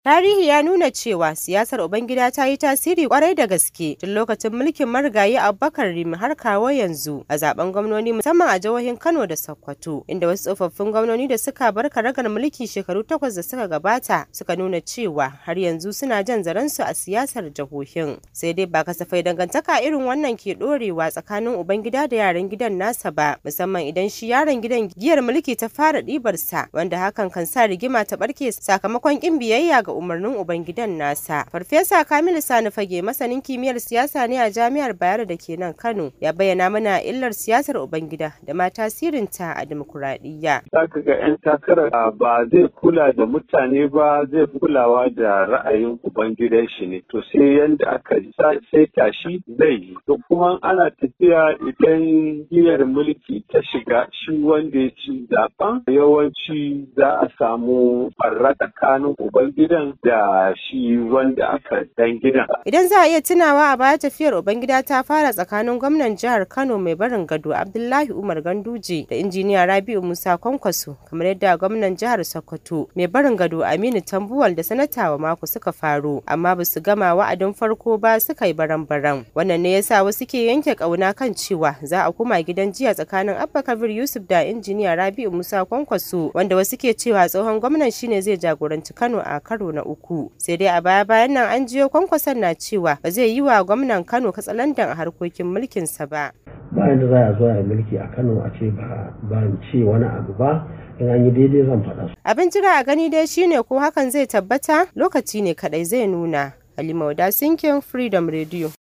Tarihi ya nuna cewa siyasar Ubangida ta yi tasiri kwarai da gaske tun lokacin mulkin marigayi Abubakar Rimi har kawo yanzu a zaben gwamnoni musamman a jihohin Kano da Sokoto inda wasu tsofaffin gwamnoni da suka bar karagar mulki shekaru takwas da suka gabata suka nuna cewa har yanzu suna jan zaransu a siyasar jihohin. Sai dai ba kasafai dangantaka irin wannan ke dorewa tsakanin Ubangida da yaran gidan nasa ba musamman idan shi yaron gidan giyar mulki ta fara ɗibarsa wanda hakan kan sa rigima ta barke sakamakon ƙin biyayya ga ga umarnin ubangidan nasa. Farfesa Kamilu Sani Fage masanin kimiyyar siyasa ne a Jami'ar Bayero da ke nan Kano ya bayyana mana illar siyasar ubangida da ma tasirinta a dimokuraɗiyya. Za ka ga 'yan takarar ba zai kula da mutane ba zai kulawa da ra'ayin ubangidan shi ne. To sai yanda aka sai tashi zai yi. To kuma ana tafiya idan giyar mulki ta shiga shi wanda ya ci zaben yawanci za a samu farra tsakanin ubangidan da shi wanda aka dan gidan. Idan za a iya tunawa a baya tafiyar Ubangida ta fara tsakanin gwamnan jihar Kano mai barin gado Abdullahi Umar Ganduje da injiniya Rabi'u Musa Kwankwaso kamar yadda gwamnan jihar Sokoto mai barin gado Aminu Tambuwal da sanata wa mako suka faro amma ba su gama wa'adin farko ba suka yi baran-baran. Wannan ne yasa wasu ke yanke kauna kan cewa za a koma gidan jiya tsakanin Abba Kabir Yusuf da injiniya Rabi'u Musa Kwankwaso wanda wasu ke cewa tsohon gwamnan shine zai jagoranci Kano a karo na uku sai dai a baya bayan nan an jiyo kwankwason na cewa ba zai yi wa gwamnan kano katsalandan a harkokin mulkinsa ba bayan da za a zo a mulki a kano a ce ba ban ce wani abu ba in an yi daidai zan faɗa abin jira a gani dai shine ko hakan zai tabbata lokaci ne kadai zai nuna halima wada sinkin freedom radio